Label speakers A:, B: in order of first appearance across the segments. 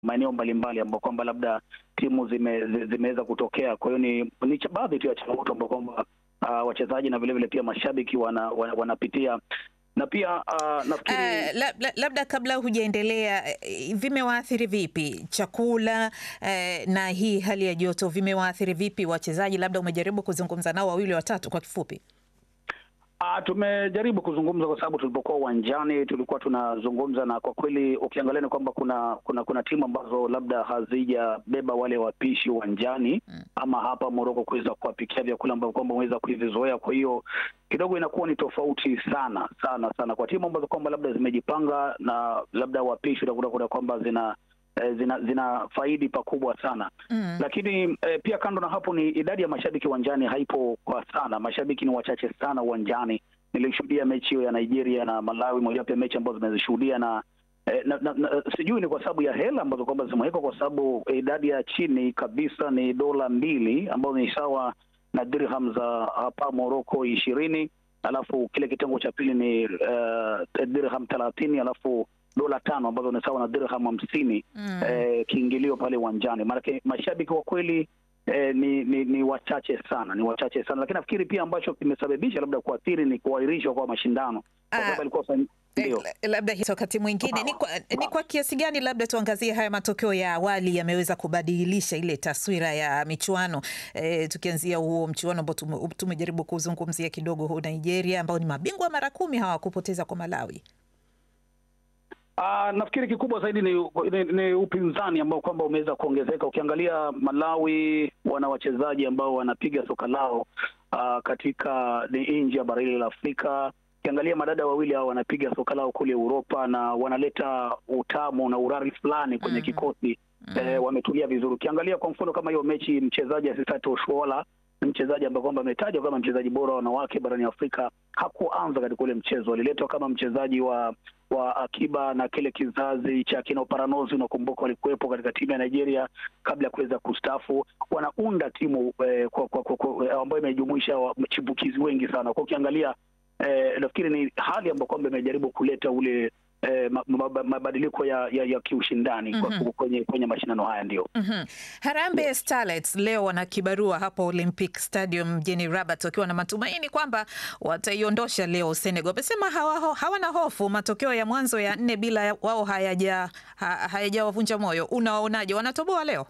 A: maeneo mbalimbali ambao kwamba labda timu zime, zi- zimeweza kutokea. Kwa hiyo ni, ni cha- baadhi tu ya changamoto ambao kwamba uh, wachezaji na vilevile pia mashabiki wana, wana, wanapitia na pia uh, nafikiri
B: Uh, la, la, labda kabla hujaendelea eh, vimewaathiri vipi chakula eh, na hii hali ya joto vimewaathiri vipi wachezaji? Labda umejaribu kuzungumza nao wawili watatu kwa kifupi.
A: Ah, tumejaribu kuzungumza kwa sababu tulipokuwa uwanjani tulikuwa tunazungumza, na kwa kweli ukiangalia ni kwamba kuna kuna kuna timu ambazo labda hazijabeba wale wapishi uwanjani ama hapa Moroko kuweza kuwapikia vyakula ambavyo kwamba wameweza kuvizoea. Kwa hiyo kidogo inakuwa ni tofauti sana sana sana kwa timu ambazo kwamba labda zimejipanga na labda wapishi utakuta kuna kwamba zina eh, zina zina faidi pakubwa sana
B: Mm.
A: lakini eh, pia kando na hapo ni idadi ya mashabiki uwanjani haipo kwa sana. Mashabiki ni wachache sana uwanjani. Nilishuhudia mechi hiyo ya Nigeria na Malawi, mojawapo ya mechi ambazo zimezishuhudia na, eh, na, na, na sijui ni kwa sababu ya hela ambazo kwamba zimewekwa, kwa sababu eh, idadi ya chini kabisa ni dola mbili ambazo ni sawa na dirham za hapa Morocco ishirini alafu kile kitengo cha pili ni uh, dirham thelathini alafu dola tano ambazo ni sawa na dirham hamsini
B: Mm.
A: eh, kiingilio pale uwanjani. Maanake mashabiki kwa kweli eh, ni, ni ni wachache sana, ni wachache sana, lakini nafikiri pia ambacho kimesababisha labda kuathiri ni kuahirishwa kwa mashindano kwa
B: Ah,
A: sababu alikuwa fan-
B: Eh,
A: ndio
B: la- labda hizo wakati mwingine ni kwa, ni kwa kiasi gani labda tuangazie haya matokeo ya awali yameweza kubadilisha ile taswira ya michuano e, tukianzia huo mchuano ambao tume- tumejaribu kuzungumzia kidogo huu Nigeria ambao ni mabingwa mara kumi hawakupoteza kwa Malawi.
A: Ah, nafikiri kikubwa zaidi ni, ni, ni upinzani ambao kwamba umeweza kuongezeka. Ukiangalia Malawi wana wachezaji ambao wanapiga soka lao ah, katika ni nje ya bara hili la Afrika. Ukiangalia madada wawili hao wanapiga soka lao kule Uropa na wanaleta utamu na urari fulani kwenye
B: Mhm.
A: kikosi eh, wametulia vizuri. Ukiangalia kwa mfano kama hiyo mechi, mchezaji Asisat Oshoala ni mchezaji ambaye kwamba ametajwa kama mchezaji bora wa wanawake barani Afrika. Hakuanza katika ule mchezo, aliletwa kama mchezaji wa wa akiba na kile kizazi cha kina Oparanozi, unakumbuka walikuwepo katika timu ya Nigeria kabla ya kuweza kustafu. Wanaunda timu eh, kwa, kwa, kwa, kwa, ambayo imejumuisha wachipukizi wengi sana. Kwa ukiangalia eh, nafikiri ni hali ambayo kwamba imejaribu kuleta ule eh, ma- ma- mabadiliko ya, ya, ya kiushindani kwa-
B: Mhm.
A: kwenye, kwenye mashindano haya ndio.
B: Mhm. Harambee Starlets leo wana kibarua hapo Olympic Stadium mjini Rabat wakiwa na matumaini kwamba wataiondosha leo Senegal. Wamesema hawa, hawana hofu, matokeo ya mwanzo ya nne bila wao hayaja ha, hayajawavunja moyo. Unawaonaje, wanatoboa leo?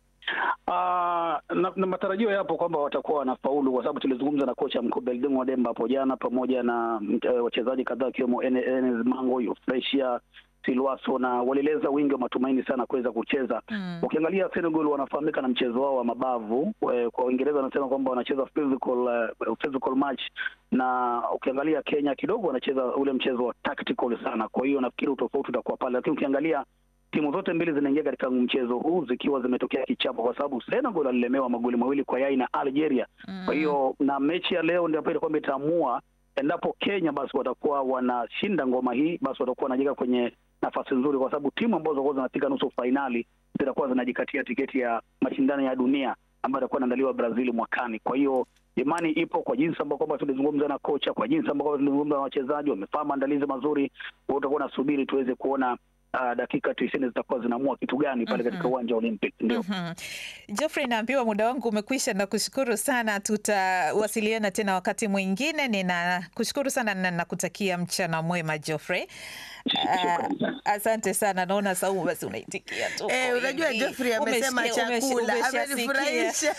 A: Ah, na, na matarajio yapo kwamba watakuwa wanafaulu kwa sababu tulizungumza na kocha mkuu Belding Wademba hapo jana pamoja na uh, wachezaji kadhaa wakiwemo Ene- Enes Mango, Yofresia Silwaso na walieleza wingi wa matumaini sana kuweza kucheza.
B: Mm.
A: Ukiangalia Senegal wanafahamika na mchezo wao wa mabavu. Eh, Kwa Uingereza wanasema kwamba wanacheza physical, uh, physical match, na ukiangalia Kenya kidogo wanacheza ule mchezo wa tactical sana. Kwa hiyo nafikiri utofauti utakuwa pale, lakini ukiangalia timu zote mbili zinaingia katika mchezo huu zikiwa zimetokea kichapo, kwa sababu Senegal alilemewa magoli mawili kwa yai na Algeria. Kwa hiyo na mechi ya leo ndio kwamba itaamua endapo Kenya basi watakuwa wanashinda ngoma hii, basi watakuwa wanajiweka kwenye nafasi nzuri, kwa sababu timu ambazo zitakuwa zinafika nusu fainali zitakuwa zinajikatia tiketi ya mashindano ya dunia ambayo itakuwa inaandaliwa Brazil mwakani. Kwa hiyo imani ipo kwa jinsi ambao kwamba tulizungumza na kocha, kwa jinsi ambao kwamba tulizungumza na wachezaji, wamefanya maandalizi mazuri. Wewe utakuwa nasubiri tuweze kuona uh, dakika tisini zitakuwa zinaamua kitu gani pale katika uwanja wa Olympic. Ndio.
B: Mhm. Geoffrey, naambiwa muda wangu umekwisha. Nakushukuru sana, tutawasiliana tena wakati mwingine. Ninakushukuru sana na nakutakia mchana mwema Geoffrey.
A: Shukrani sana.
B: Ah, asante sana. Naona Saumu basi unaitikia tu.
C: Eh,
B: kwa
C: unajua
B: wingi.
C: Geoffrey amesema
B: Umesikia- umeshi-
C: chakula
B: umeshasikia.
C: amenifurahisha.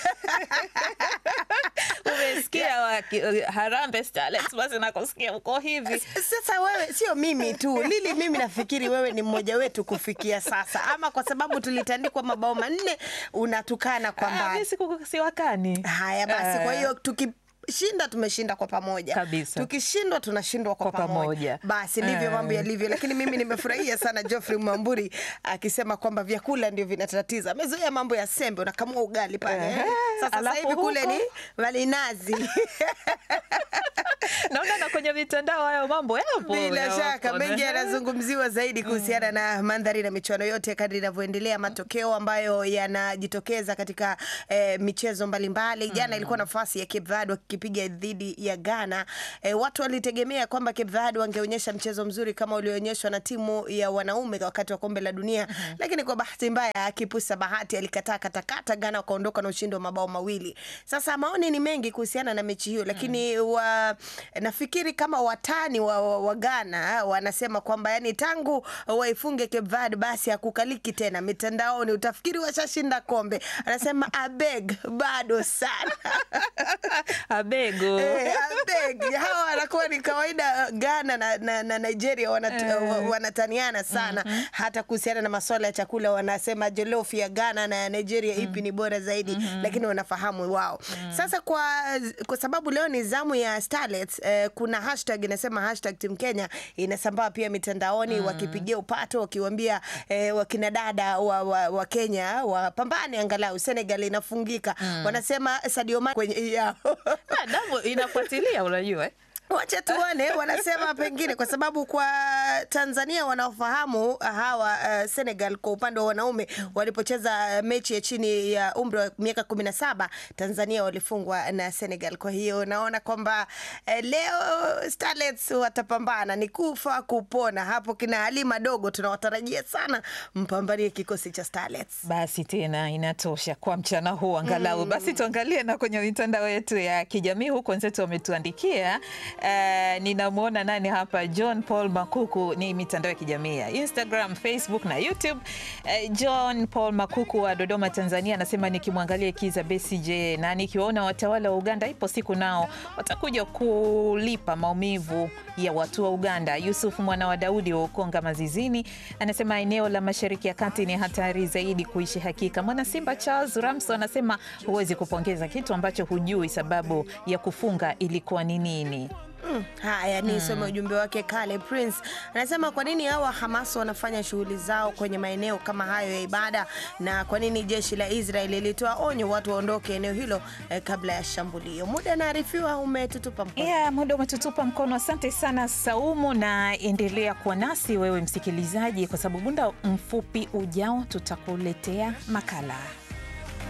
B: Umesikia waki- Harambee Starlets, basi nakusikia uko hivi.
C: Sasa wewe sio mimi tu Lili, mimi nafikiri wewe ni mmoja wetu kufikia sasa, ama kwa sababu tulitandikwa mabao manne unatukana kwa
B: Ah,
C: mbali.
B: mimi siku- siwakani.
C: Haya basi, kwa
B: Ah.
C: hiyo tukishinda tumeshinda kwa pamoja
B: Kabisa.
C: tukishindwa tunashindwa kwa,
B: Kwa
C: pamoja.
B: pamoja.
C: Basi ndivyo
B: Ah.
C: mambo yalivyo, lakini mimi nimefurahia sana Geoffrey Mwamburi akisema kwamba vyakula ndio vinatatiza. Amezoea mambo ya sembe, unakamua ugali pale.
B: Ehe.
C: Sasa sasa
B: Alafu
C: hivi kule
B: huko?
C: ni malinazi
B: Naona na kwenye mitandao hayo mambo yapo.
C: Bila
B: yapo.
C: shaka mengi yanazungumziwa zaidi kuhusiana na mandhari na michuano yote kadri inavyoendelea, matokeo ambayo yanajitokeza katika eh, michezo mbalimbali. Jana ilikuwa nafasi ya Cape Verde wakipiga dhidi ya Ghana. Eh, watu walitegemea kwamba Cape Verde wangeonyesha mchezo mzuri kama ulioonyeshwa na timu ya wanaume wakati wa kombe la dunia, lakini kwa bahati mbaya kipusa bahati alikataa katakata, Ghana wakaondoka na ushindi wa mabao mawili. Sasa maoni ni mengi kuhusiana na mechi hiyo, lakini wa, nafikiri kama watani wa, wa, wa Ghana wanasema kwamba yani tangu waifunge Cape Verde basi hakukaliki tena mitandaoni, utafikiri washashinda kombe. Anasema abeg, bado sana
B: Abego.
C: Eh, abeg. Hawa wanakuwa ni kawaida Ghana na, na, na Nigeria wanat, wa- wanataniana sana hata kuhusiana na masuala ya chakula wanasema jollof ya Ghana na ya Nigeria ipi ni bora zaidi lakini wanafahamu wao. Sasa kwa, kwa sababu leo ni zamu ya Starlets eh, kuna hashtag inasema hashtag Team Kenya inasambaa pia mitandaoni wakipigia upato wakiwaambia eh, wakina dada wa, wa, wa Kenya wapambane angalau Senegal inafungika wanasema Sadio Mane kwenye yao
B: Ah, damu inafuatilia unajua eh?
C: Wacha tuone, wanasema pengine kwa sababu kwa Tanzania wanaofahamu hawa uh, Senegal kwa upande wa wanaume walipocheza mechi ya chini ya umri wa miaka kumi na saba Tanzania walifungwa na Senegal. Kwa hiyo naona kwamba eh, leo Starlets watapambana, ni kufa kupona. Hapo kina Halima dogo tunawatarajia sana mpambanie kikosi cha Starlets.
B: Basi tena inatosha kwa mchana huu angalau. Basi tuangalie na kwenye mitandao yetu ya kijamii huku wenzetu wametuandikia. Uh, ninamwona nani hapa, John Paul Makuku. Ni mitandao ya kijamii ya Instagram, Facebook na YouTube. Uh, John Paul Makuku wa Dodoma, Tanzania anasema nikimwangalia Kiza Besigye na nikiwaona watawala wa Uganda, ipo siku nao watakuja kulipa maumivu ya watu wa Uganda. Yusuf mwana wa Daudi wa Ukonga Mazizini anasema eneo la Mashariki ya Kati ni hatari zaidi kuishi hakika. Mwana Simba Charles Ramso anasema huwezi kupongeza kitu ambacho hujui sababu ya kufunga ilikuwa ni nini.
C: Mm, haya ni some ujumbe wake Kale Prince anasema kwa nini hawa Hamas wanafanya shughuli zao kwenye maeneo kama hayo ya ibada, na kwa nini jeshi la Israeli lilitoa onyo watu waondoke eneo hilo eh, kabla ya shambulio. Muda naarifiwa umetutupa mkono.
B: Yeah, muda umetutupa mkono. Asante sana Saumu, na endelea kuwa nasi wewe msikilizaji, kwa sababu muda mfupi ujao tutakuletea makala.